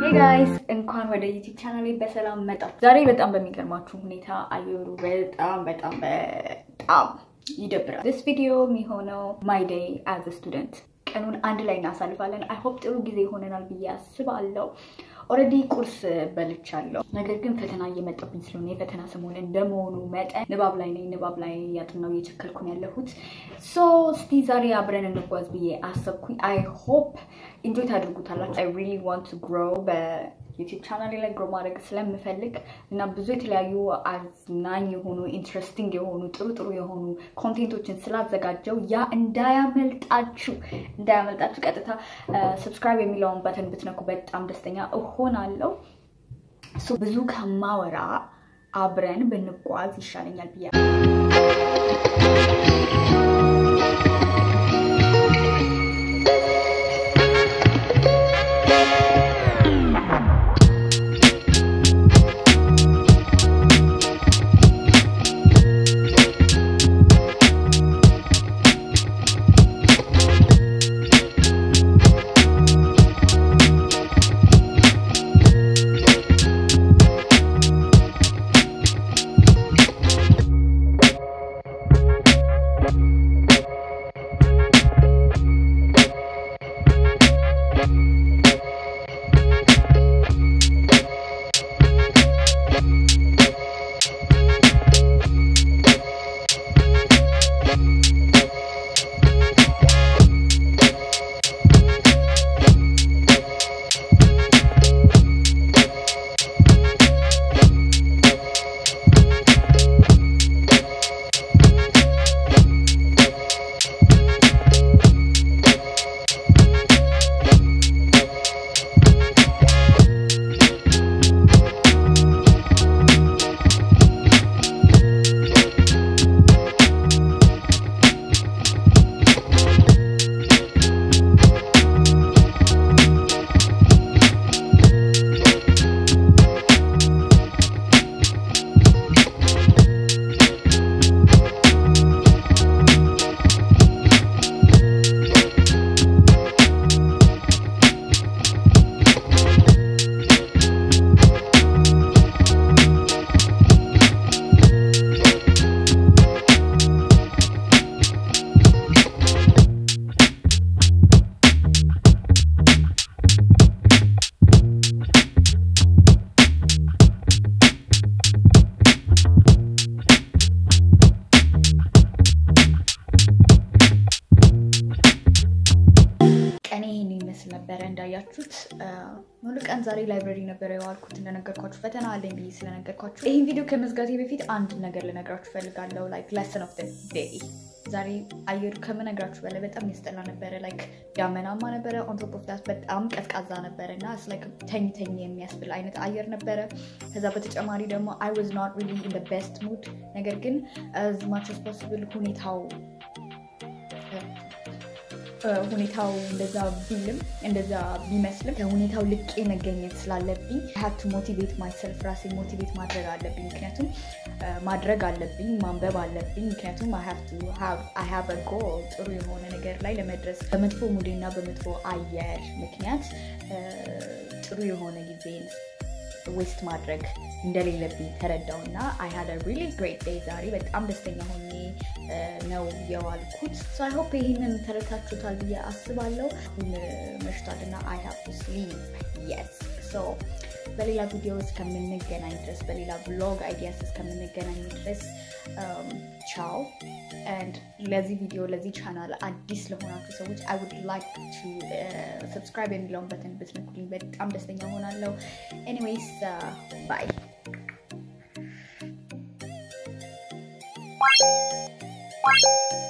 ጋይስ እንኳን ወደ ዩቲዩብ ቻናሌ በሰላም መጣሁ። ዛሬ በጣም በሚገርማችሁ ሁኔታ አየሩ በጣም በጣም በጣም ይደብራል። ዲስ ቪዲዮ የሚሆነው ማይ ዴይ አዝ ስቱደንት ቀኑን አንድ ላይ እናሳልፋለን። አይ ሆፕ ጥሩ ጊዜ ይሆነናል ብዬ አስባለሁ። ኦልሬዲ ቁርስ በልቻለሁ። ነገር ግን ፈተና እየመጣብኝ ስለሆነ የፈተና ሰሞን እንደመሆኑ መጠን ንባብ ላይ ነኝ። ንባብ ላይ ያጥናው እየቸከልኩ ነው ያለሁት። ሶ እስቲ ዛሬ አብረን እንጓዝ ብዬ አሰብኩኝ። አይ ሆፕ ኢንጆይ ታደርጉታላችሁ። አይ ሪሊ ዋንት ቱ ግሮው በዩቲዩብ ቻናሌ ላይ ግሮ ማድረግ ስለምፈልግ እና ብዙ የተለያዩ አዝናኝ የሆኑ ኢንትረስቲንግ የሆኑ ጥሩ ጥሩ የሆኑ ኮንቴንቶችን ስላዘጋጀው ያ እንዳያመልጣችሁ እንዳያመልጣችሁ ቀጥታ ሰብስክራይብ የሚለውን በተን ብትነኩ በጣም ደስተኛ እሆናለሁ። ብዙ ከማወራ አብረን ብንጓዝ ይሻለኛል ብያ ቀኔ ይህን ይመስል ነበረ። እንዳያችሁት ሙሉ ቀን ዛሬ ላይብረሪ ነበረ የዋልኩት። እንደነገርኳችሁ ፈተና አለኝ ብዬ ስለነገርኳችሁ ይህን ቪዲዮ ከመዝጋቴ በፊት አንድ ነገር ልነግራችሁ ፈልጋለሁ። ላይክ ለሰን ኦፍ ዴይ ዛሬ አየሩ ከምነግራችሁ በላይ በጣም ያስጠላ ነበረ። ላይክ ዳመናማ ነበረ። ኦን ቶፕ ኦፍ ዳት በጣም ቀዝቃዛ ነበረ እና ላይክ ተኝ ተኝ የሚያስብል አይነት አየር ነበረ። ከዛ በተጨማሪ ደግሞ አይ ዋዝ ኖት ሪሊ ኢን ደ ቤስት ሙድ። ነገር ግን አዝ ማች አስ ፖስብል ሁኔታው ሁኔታው እንደዛ ቢልም እንደዛ ቢመስልም ከሁኔታው ልቄ መገኘት ስላለብኝ ሀብቱ ሞቲቬት ማይሰልፍ ራሴ ሞቲቬት ማድረግ አለብኝ። ምክንያቱም ማድረግ አለብኝ፣ ማንበብ አለብኝ። ምክንያቱም አይ ሃቭ ጎል ጥሩ የሆነ ነገር ላይ ለመድረስ በመጥፎ ሙዴና በመጥፎ አየር ምክንያት ጥሩ የሆነ ጊዜን ዌስት ማድረግ እንደሌለብኝ ተረዳው እና አይ ሃድ ሪሊ ግሬት ዴይ ዛሬ በጣም ደስተኛ ሆኜ ነው የዋልኩት። ሶ አይ ሆፕ ይህንን ተረታችሁታል ብዬ አስባለሁ። አሁን መሽቷል እና አይ ሃቭ ቱ ስሊፕ የስ ሶ በሌላ ቪዲዮ እስከምንገናኝ ድረስ በሌላ ብሎግ አይዲያስ እስከምንገናኝ ድረስ ቻው። ኤንድ ለዚህ ቪዲዮ ለዚህ ቻናል አዲስ ለሆናችሁ ሰዎች አይ ውድ ላይክ ቱ ሰብስክራይብ የሚለውን በተን ብትነኩልኝ በጣም ደስተኛ ሆናለሁ። ኤኒዌይስ ባይ Bye.